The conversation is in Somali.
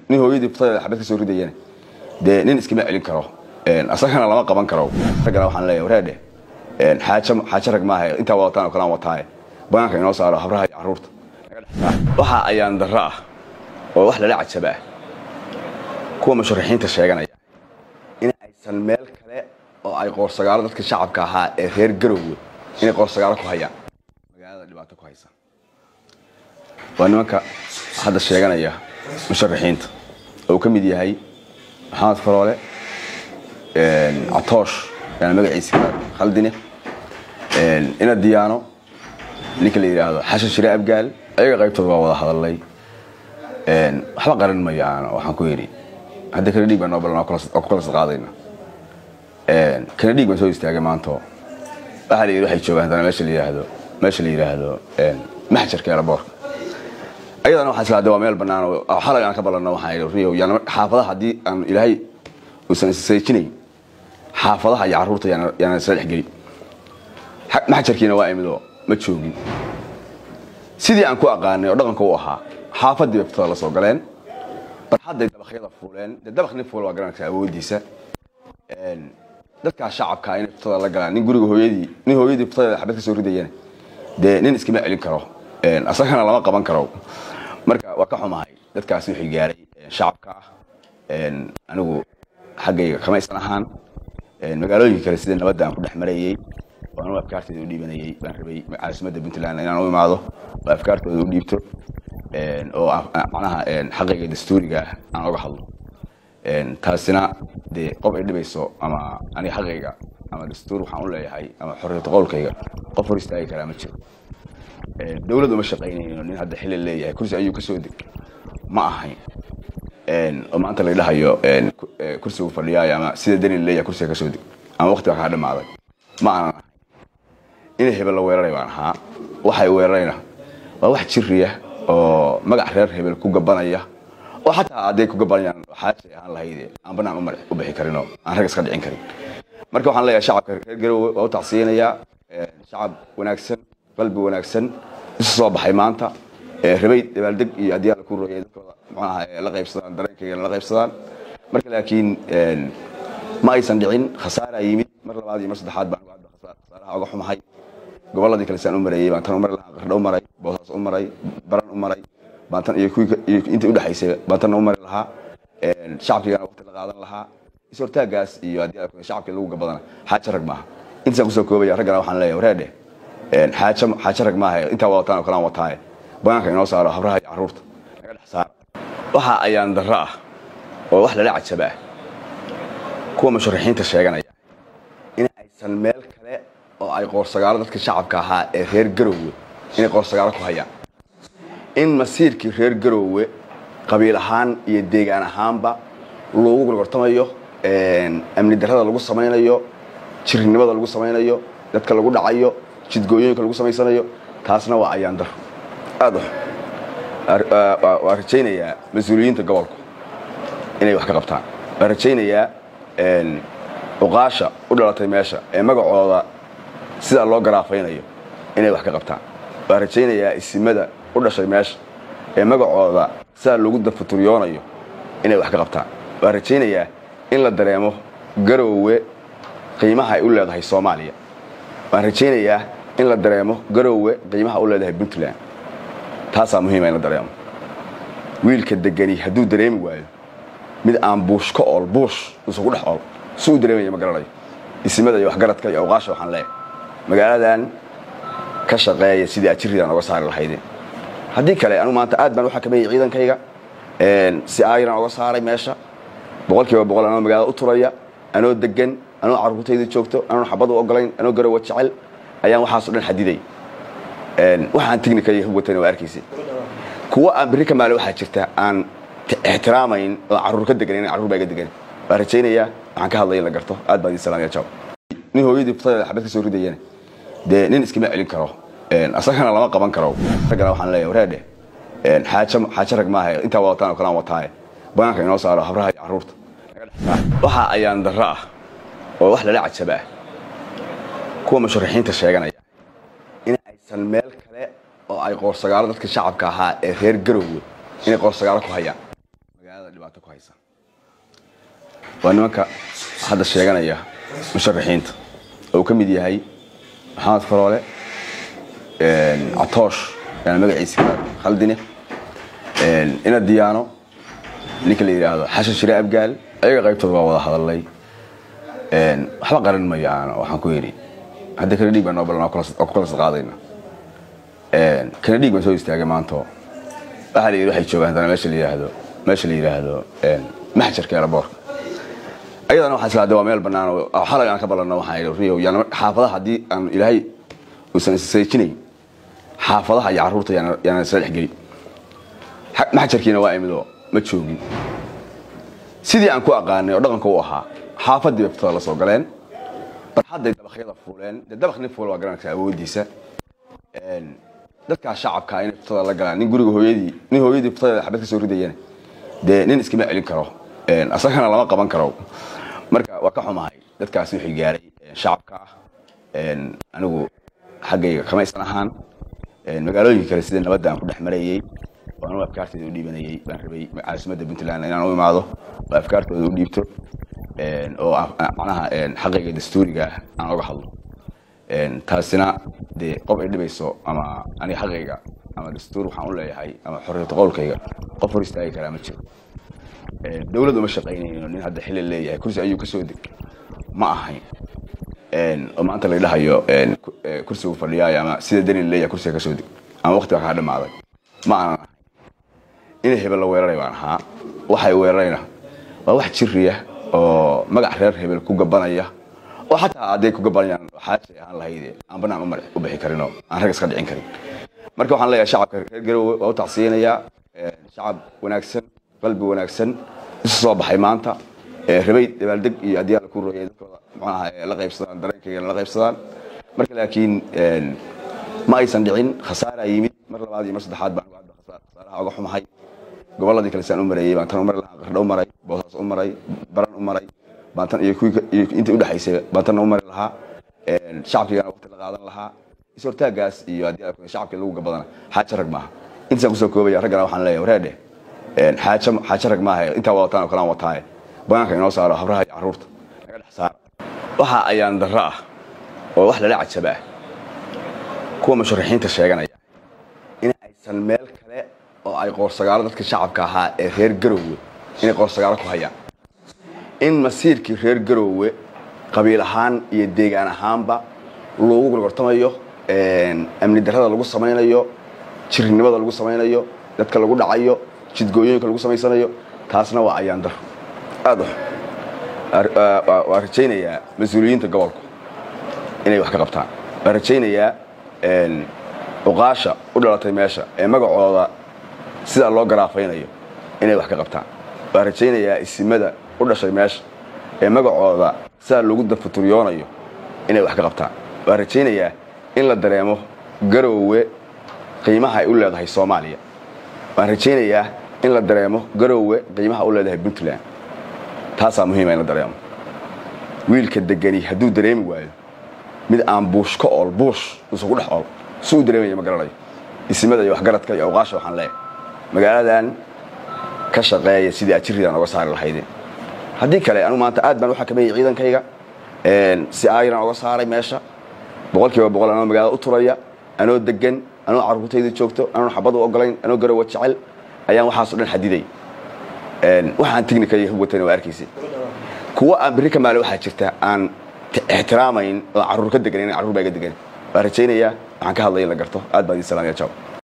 nin hooyadii futadeeda xabad ka soo ridayana dee nin iskama celin karo asagana lama qaban karo raggana waxaan leeyahay wareedhe xaajo xaajo rag maaha intaa wadataan oo kalaan wataaye banaanka inoo saaro habraha iyo carruurta waxa ayaan darro ah oo wax lala cajaba ah kuwa musharaxiinta sheeganaya in aysan meel kale oo ay qoorsagaalo dadka shacabka ahaa ee reer garowwe inay qoorsagaalo ku hayaan magaalada dhibaato ku haysa waa nimanka hadda sheeganaya musharaxiinta oo uu ka mid yahay maxamed faroole catoosh yaana magaciisa khaldine ina diyaano ninka la yidhaahdo xashan shire abgaal ayaga qaybtooda waa wada hadalay waxba qaran mayaan waxaan ku yidhi hadda kana dhiig baa noo balan oo ku kala qaadayna kana dhiig baan soo istaagay maanto waxaa la yidhi waxay joogaan haddana meesha la yidhaahdo meesha la yidhaahdo maxjarka eelaboorka ayadana waxaa isla waa meel bannaan oo xalay aan ka ballanno waxaan yidhi riyow yaan xaafadaha haddii aan ilaahay uusan isseejinayn xaafadaha iyo carruurta yaana isla dhexgeli maxjarkiina waa imidoo ma joogin sidii aan ku aqaanay oo dhaqanka u ahaa xaafadii bay furtada la soo galeen barxadday dabakyada fuuleen dee dabak nin fuul waa garanaysa awoodiisa dadkaa shacabka inay furtada la galaan nin guriga hooyadii nin hooyadii furtadeeda xabad ka soo ridayana dee nin iskama celin karo asagana lama qaban karo marka waa ka xumahay dadkaasi wixii gaaray shacabka ah anigu xaggayga kamaysan ahaan magaalooyinka kale sida nabadda aan ku dhex marayey oo anu afkaarteeda u dhiibanayey baan rabay caasimadda puntland inaan u imaado oo afkaartooda u dhiibto oo macnaha xaqayga dastuuriga ah aan oga hadlo taasina dee qof ay dhibayso ama aniga xaqayga ama dastuur waxaan u leeyahay ama xorriyata qowlkayga qof hor istaagi karaa ma jiro dowlad uma shaqaynayno nin hadda xili leeyahay kursi ayuu kasoo deg ma ahayn oo maanta la dhahayo kursigu fadhiyaayo ama sida deni leeyahay kursiga kasoo deg ama waqtiga kaa dhamaaday ma aanan ahayn inay hebel la weeraray baan ahaa waxay weerarayna waa wax jiriya oo magac reer hebel ku gabanaya oo xataa hadday ku gabanayaan xaajay ahaan lahayde aan banaan u bixi karin oo aan rag iska dhicin karin marka waxaan leeyahay shacabka reer garowe waa u tacsiyinayaa shacab wanaagsan qalbi wanaagsan isu soo baxay maanta rabay dabaaldeg iyo haddii alla ku rooyay dadkooda macnaha la qaybsadaan dareenkaygana la qaybsadaan marka laakiin ma aysan dhicin khasaaraa yimid mar labaad iyo mar saddexaad baan hadda khasaaraha oga xumahay gobolladii kale saan u mareeyey baan tan u mari lahaa qardho u maray boosaas u maray baran u maray baan tan iyo kuwii iyo intii udhexaysay baan tanna u mari lahaa shacabkigana waqti la qaadan lahaa is-hortaagaas iyo haddii alla shacabkii lagu gabadana xaajo rag maaha intaasaan kusoo koobaya raggana waxaan leeyahay wareedhe xaajo xaajo rag maaha intaa wadataan oo kalaan wataaye banaanka inoo saaro habraha iyo carruurta naga dhex saara waxa ayaan darro ah oo wax lala cajaba ah kuwa musharaxiinta sheeganaya in aysan meel kale oo ay qoorsagaalo dadka shacabka ahaa ee reer garowwe inay qoorsagaalo ku hayaan in masiirkii reer garowwe qabiil ahaan iyo deegaan ahaanba loogu gorgortamayo amni darrada lagu samaynayo jirnimada lagu samaynayo dadka lagu dhacayo jidgooyooyinka lagu samaysanayo taasna waa ayaan daro aad waa rajaynayaa mas-uuliyiinta gobolku inay wax ka qabtaan waa rajaynayaa uqaasha u dhalatay meesha ee magacooda sidaa loo garaafaynayo inay wax ka qabtaan waa rajaynayaa isimada u dhashay meesha ee magacooda sidaa lagu dafuturyoonayo inay wax ka qabtaan waa rajaynayaa in la dareemo garoowe qiimaha ay u leedahay soomaaliya waan rajaynayaa in la dareemo garoowe qiimaha u leedahay puntland taasaa muhiima in la dareemo wiilka degani hadduu dareemi waayo mid aan buush ka ool buush uusan ku dhex ool si uu dareemaya ma garanayo isimada iyo waxgaradka iyo awqaasha waxaan leeyahay magaaladan ka shaqeeya sidii ajiridan oga saari lahaydeen haddii kale anu maanta aad baan u xakameeyey ciidankayga si aayiran oga saaray meesha boqol kiiba boqol anoo magaalada u turaya anoo degan anoo carruurtayda joogto anoon xabad u ogolayn anoo garowa jecel ayaan waxaaso dhan xadiday waxaan tignika iyo hubwatana waa arkaysay kuwa aan berri ka maale waxaa jirta aan ixtiraamayn oo carruur ka deganan carruur baa iga degan waa rajaynayaa waxaan ka hadlaya in la garto aad baa idin salaamaya jaw nin hooyadii futadeeda xabad ka soo ridayana dee nin iskama celin karo asagana lama qaban karo raggana waxaan leeyahay wareedhe xaajo xaajo rag maaha intaa wadataan oo kalaan wataaye banaanka inoo saaro habraha iyo carruurta naga dhex saara waxa ayaan darro ah oo wax lala cajaba ah kuwa musharaxiinta sheeganaya in aysan meel kale oo ay qoorsagaalo dadka shacabka ahaa ee reer garowwe inay qoorsagaalo ku hayaan magaalada magaalada dhibaato ku haysa waa nimanka hadda sheeganaya musharaxiinta oo uu ka mid yahay maxamed faroole catoosh yaana magaciisa khaldine ina diyaano ninka la yidhaahdo xashan shire abgaal ayaga qaybtooda waa wada hadalay waxba qaran mayo aan waxaan ku yidhi hadda kana dhiig baa noo balan oo ku kala sadqaadayna kana dhiig baan soo istaagay maanto waxaa la yidhi waxay joogaan haddana meesha la yidhaahdo meesha la yidhaahdo maxjarka eelaboorka ayadana waxaa islaade waa meel bannaan oo xalay aan ka ballanno waxaan yidhi riyow yaana xaafadaha haddii aan ilaahay uusan isseejinayn xaafadaha iyo carruurta yaana isla dhexgelin maxjarkiina waa imidoo ma joogin sidii aan ku aqaanay oo dhaqanka u ahaa xaafadii bay fitada la soo galeen barxadday dabaqyada fuuleen dee dabaq nin fuul waa garanaysa awoodiisa dadkaa shacabka inay fitada la galaan nin guriga hooyadii nin hooyadii fitadeeda xabad ka soo ridayana dee nin iskama celin karo asagana lama qaban karo marka waa ka xumahay dadkaas wixii gaaray shacabka ah anigu xaggayga kama isan ahaan magaalooyinka kale sida nabadda aan ku dhex marayey oo anu afkaarteeda u dhiibanayey baan rabay caasimadda puntland inaan u imaado oo afkaartooda u dhiibto oo macnaha xaqayga dastuuriga aan oga hadlo taasina dee qof ay dhibayso ama aniga xaqayga ama dastuur waxaan u leeyahay ama xorriyata qowlkayga qof hor istaagi karaa ma jiro dowlad uma shaqaynayno nin hadda xili leeyahay kursi ayuu kasoo deg ma ahayn oo maanta la dhahayo kursigu fadhiyaayo ama sida deni leeyahay kursiga kasoo deg ama waqtiga kaa dhamaaday ma aanan ahay inay hebel la weeraray baan ahaa waxay weerarayna waa wax jiriya oo magac reer hebel ku gabanaya oo xataa hadday ku gabanayaan xaajay ahaan lahayde aan banaan u bixi karinoo aan rag iska dhicin karin marka waxaan leeyahay shacabka reer garowe waa u tacsiyanayaa shacab wanaagsan qalbi wanaagsan isu soo baxay maanta rabay dabaaldeg iyo haddii alla ku rooyay dadkooda macnaha la qaybsadaan dareenkaygana la qaybsadaan marka laakiin ma aysan dhicin khasaaraa yimid mar labaad iyo mar saddexaad baan hadda khasaaraha oga xumahay gobolladii kale saan u marayey baan tan u mari lahaa qardho u maray boosaas u maray baran u maray baan tan iyo kuwii iyo intii udhexaysay baan tan u mari lahaa shacabkaygana waqti la qaadan lahaa is-hortaagaas iyo haddii alla shacabkii lagu gabadana xaaja rag maaha intaasaan kusoo koobaya raggana waxaan leeyahay wareedhe xaajo xaajo rag maaha intaa wadataan oo kalaan wataaye banaanka inoo saaro habraha iyo carruurta naga dhex saara waxa ayaan darro ah oo wax lala cajaba ah kuwa musharaxiinta sheeganaya in aysan meel kale oo ay qoorsagaalo dadka shacabka ahaa ee reer garoowe inay qoorsagaalo ku hayaan in masiirkii reer garoowe qabiil ahaan iyo deegaan ahaanba loogu gorgortamayo amni darrada lagu samaynayo jirnimada lagu samaynayo dadka lagu dhacayo jidgooyooyinka lagu samaysanayo taasna waa ayaan daro aad waa rajaynayaa mas-uuliyiinta gobolku inay wax ka qabtaan waa rajaynayaa uqaasha u dhalatay meesha ee magacooda sidaa loo garaafaynayo inay wax ka qabtaan waa rajaynayaa isimada u dhashay meesha ee magacooda sidaa loogu dafuturyoonayo inay wax ka qabtaan waa rajaynayaa in la dareemo garoowe qiimaha ay u leedahay soomaaliya waan rajaynayaa in la dareemo garoowe qiimaha u leedahay puntland taasaa muhiima in la dareemo wiilka degani hadduu dareemi waayo mid aan buush ka ool buush uusan ku dhex ool si uu dareemaya ma garanayo isimada iyo waxgaradka iyo awqaasha waxaan leeyahay magaaladan ka shaqeeya sidii ajiridan oga saari lahaydeen haddii kale anigu maanta aad baan u xakameeyey ciidankayga si aayiran oga saaray meesha boqol kiiba boqol anoo magaalada u turaya anoo degan anoo carruurtayda joogto anoon xabad u ogolayn anoo garowa jecel ayaan waxaaso dhan xadiday waxaan tignika iyo hubwatana waa arkaysay kuwa aan berri ka maale waxaa jirta aan ixtiraamayn oo carruur ka degan carruur baa iga degan waa rajaynayaa waxaan ka hadlaya in la garto aad baan idin salaamaya jaw